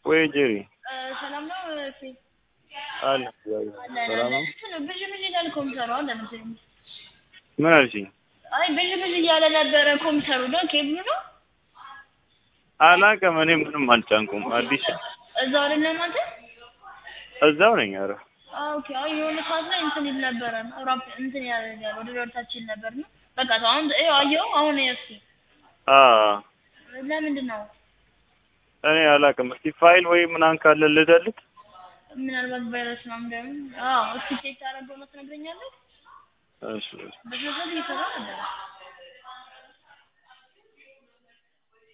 ወይ ጄሪ ሰላም ነው እሺ አለ ሰላም ነው። ብዥ ብዥ ይላል ኮምፒውተሩ አለ መሰለኝ። ምን አልሽኝ? አይ ብዥ ብዥ እያለ ነበረ ኮምፒውተሩ ነው ኬብሉ ነው አላውቅም። እኔ ምንም አልጫንኩም። አዲስ እዛው አይደለም አንተ? እዛው ነኝ። ኧረ ኦኬ። አይ የሆነ ሰዓት ላይ እንትን ይል ነበረ ራፕ እንትን ያደርጋል ወደ ወርታች ይል ነበር ነው። በቃ አሁን ይኸው አየኸው አሁን እስኪ አ ለምንድን ነው እኔ አላውቅም። እስቲ ፋይል ወይ ምናምን ካለ ልደልት። ምናልባት ቫይረስ ምናምን እንደምን አዎ እስኪ ቼክ ታደርገው ነው ትነግረኛለህ? እሺ በዚህ ሰዓት እየሰራ ነበር